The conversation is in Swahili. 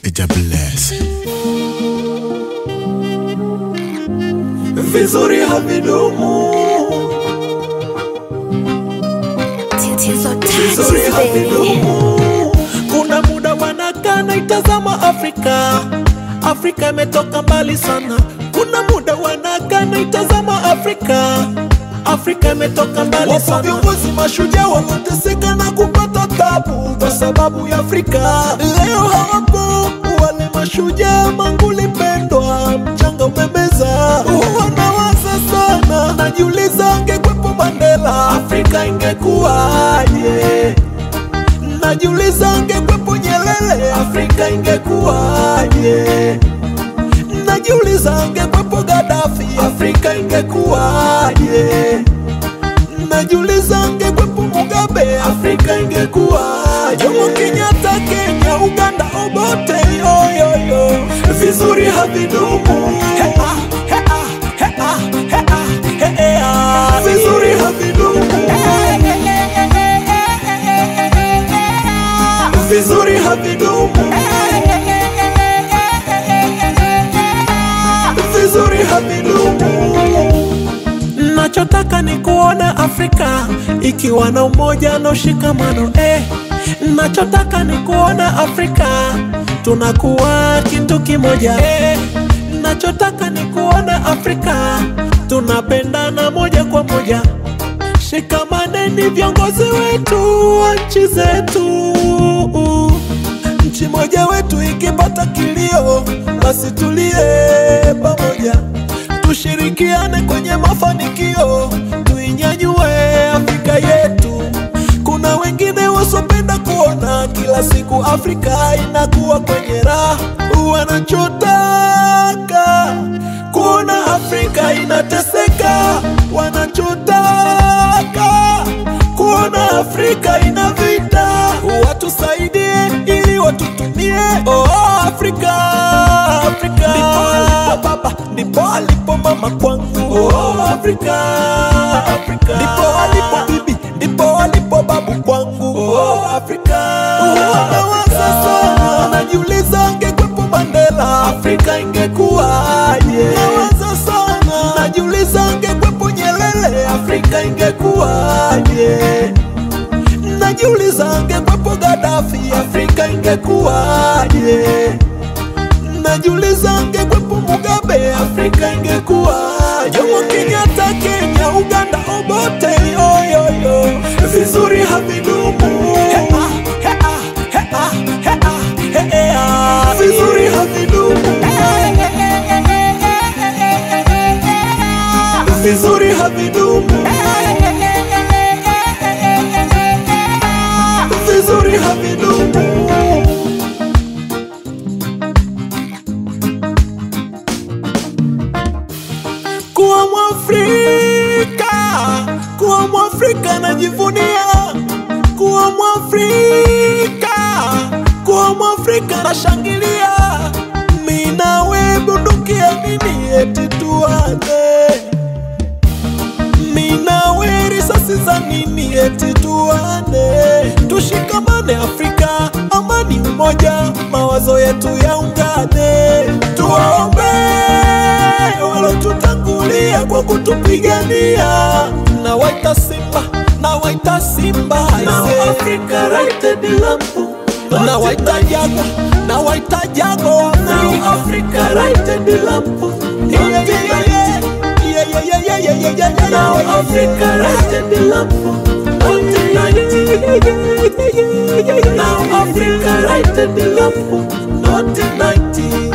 Eja bless. vizuri havidumu, Tatizo vizuri touches, baby. havidumu. Kuna muda wanakaa naitazama Afrika, Afrika imetoka mbali sana. Kuna muda wanakaa naitazama Afrika, Afrika imetoka mbali sana. Wapo viongozi mashujaa wanateseka na kupata tabu kwa sababu ya Afrika. Leo hawapo wale mashujaa, manguli pendwa, mchanga umemeza. Wanawaza sana, najiuliza angekwepo Mandela, Afrika ingekuwaje? Najiuliza angekwepo Nyerere, Afrika ingekuwaje? Najiuliza angekwepo Gaddafi, Afrika ingekuwaje? Najiuliza angekwepo Mugabe, Afrika ingekuwaje? Jomo Kenyatta, Kenya, Uganda, Obote, yoyoyo, vizuri havidumu. He, ah, he, ah, he, ah, he, ah, he, eh, ah, vizuri havidumu. Vizuri havidumu. Vizuri havidumu. Nachotaka ni kuona Afrika ikiwa na umoja na ushikamano eh. Nachotaka ni kuona Afrika tunakuwa kitu kimoja eh. Nachotaka ni kuona Afrika tunapendana moja kwa moja. Shikamaneni viongozi wetu wa nchi zetu. Nchi moja wetu ikipata kilio, basi tulie pamoja, tushirikiane kwenye mafanikio, tuinyanyue Afrika yetu. Kuna wengine wasopenda kuona kila siku Afrika inakuwa kwenye raha, wanachotaka kuona Afrika inateseka, wanachotaka kuona Afrika ina vita, watusaidie ili watutumie. Oh, Afrika, Afrika ndipo alipo baba, ndipo alipo mama kwangu. Oh, Afrika, Afrika ndipo alipo bibi, ndipo alipo babu kwangu. Oh, Afrika, nawaza sana, najiuliza angekwepo Mandela, Afrika ingekuwaje? Nawaza sana, najiuliza angekwepo Nyerere, Afrika ingekuwaje? Najiuliza angekwepo Gaddafi, Afrika ingekuwaje? Najiuliza angekwepo Mugabe, Afrika ingekuwaje? Jomo Kenyatta, Kenya, Uganda, Obote, yoyoyo, vizuri havidumu. He, ah, he, ah, he, ah, he, ah, he, eh, ah, vizuri havidumu. Vizuri havidumu. Vizuri havidumu. kuwa Mwafrika, kuwa Mwafrika najivunia, kuwa Mwafrika, kuwa Mwafrika nashangilia. Mimi nawe bunduki ya nini eti tuane? Mimi nawe risasi za nini eti tuane? Tushikamane Afrika, amani, umoja, mawazo yetu yaungane, tuwaombe walotutangulia kwa kutupigania. Na waita Simba, na waita Simba, Now Africa righted lampu, na waita Jago, na waita Jago, Now Africa righted lampu, yeah, yeah, yeah, yeah. Yeah, yeah, yeah, yeah, yeah, yeah, yeah, yeah. Now Africa righted lampu, not tonight. Now Africa righted lampu, not tonight.